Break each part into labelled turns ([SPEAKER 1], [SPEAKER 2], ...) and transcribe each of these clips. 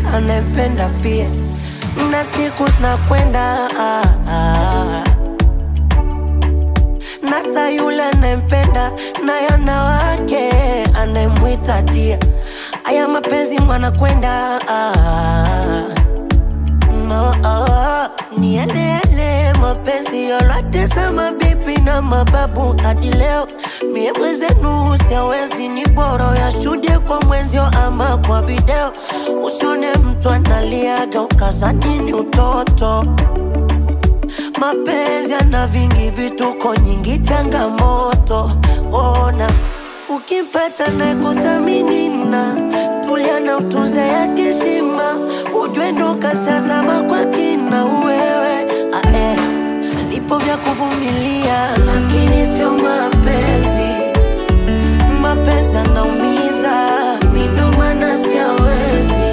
[SPEAKER 1] anayempenda pia, na siku zinakwenda ah, ah. Nata yule anayempenda naye ana wake anayemwita dia. Aya mapenzi mwanakwenda ah, no, ah, ni yale yale mapenzi yote za mabibi na mababu hadi leo. Mie mwenzenu siawezi, ni bora yashuhudie kwa mwenzio ama kwa video. Usione mtu analiaga ukazani ni utoto. Mapenzi yana vingi vituko, nyingi changamoto. Ona ukimpata na kuthamini na tulia na utunze yake heshima, ujue ndo kashazama kwa kina wewe. Ah, eh. Vipo vya kuvumilia, lakini sio mapenzi. Mapenzi yanaumiza, mi ndo maana siawezi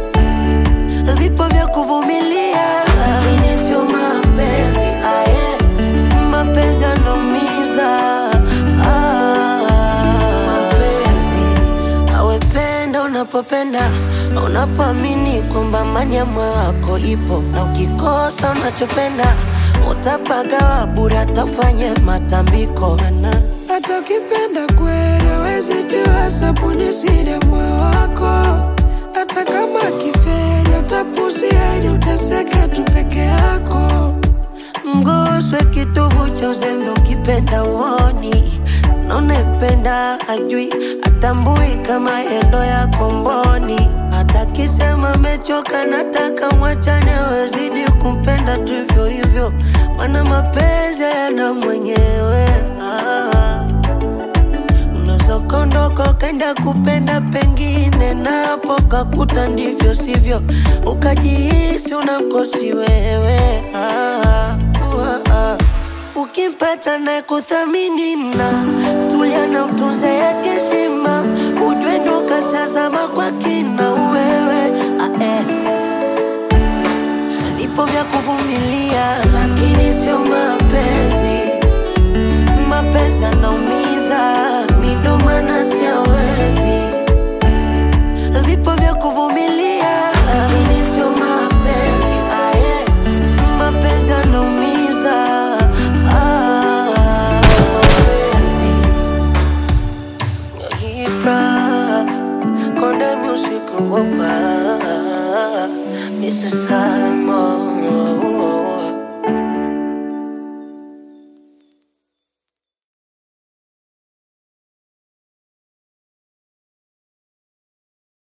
[SPEAKER 1] vipo vya kuvumilia, lakini sio mapenzi. Aye, mapenzi yanaumiza. Ah, mapenzi awependa unapopenda, unapoamini kwamba amani ya moyo wako ipo, na ukikosa unachopenda utapagawa bure, atafanye matambiko na
[SPEAKER 2] hata ukipenda kweli hawezi jua sabuni siri moyo wako hata kama kiferi atapuzia ili uteseke tu peke yako
[SPEAKER 1] Mguswe kitovu cha uzembe ukipenda uoni na unaipenda ajui atambui kama yendo ya komboni hata kisema amechoka nataka mwachane wezidi kumpenda tu hivyo hivyo mana mapenzi yana mwenyewe ah. Unaweza ukaondoka ukaenda kupenda pengine, napo kakuta ndivyo sivyo, ukajihisi unamkosi wewe. Ah, ah, ah. Ukimpata na kuthamini na tulia na utunze yake heshima, ujue ndo kashazama kwa kina wewe. Ah, eh. Vipo vya kuvumilia, lakini sio mapenzi mapenzi yanaumiza, mi ndo maana siawezi. Vipo vya kuvumilia, lakini sio mapenzi. Aye, mapenzi yanaumiza. Ah, mapenzi Ibra, Konde Music Wopa, Mr. Simon